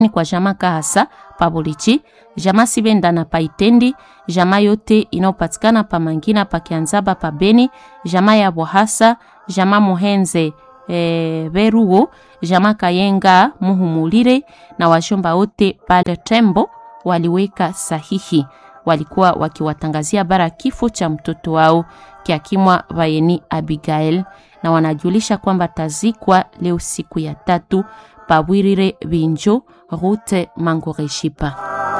ni kwa jama Kahasa pa Bolichi, jama Sibenda na Paitendi, jama yote inayopatikana pa Mangina pa Kianzaba pa Beni, jama ya Bohasa, jama Muhenze e, Beruo, jama Kayenga Muhumulire na washomba wote pale Tembo waliweka sahihi. Walikuwa wakiwatangazia bara kifo cha mtoto wao Kiakimwa Vayeni Abigail, na wanajulisha kwamba tazikwa leo siku ya tatu Pawirire Binjo Rute Mangoreshipa.